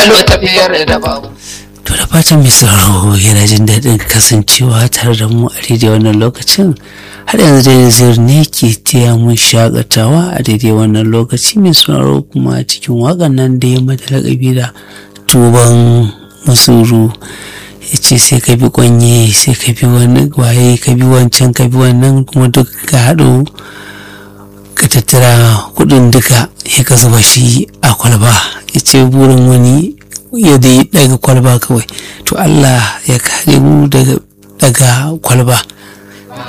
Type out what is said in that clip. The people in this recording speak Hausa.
alo tafiyar da babu To da fatan mai sauraro yana jin daɗin kasancewa tare da mu a daidai wannan lokacin har yanzu dai nazir ne ke taya mun shakatawa a daidai wannan lokaci mai sauraro kuma cikin waƙan nan da ya mata laƙabi da tuban musuru ya ce sai ka bi kwanye sai ka bi wani waye ka bi wancan ka bi wannan kuma duk ka haɗu ka tattara kuɗin duka ya ka zuba shi a kwalba ya ce burin wani ya dai daga kwalba kawai to Allah ya kare mu daga daga kwalba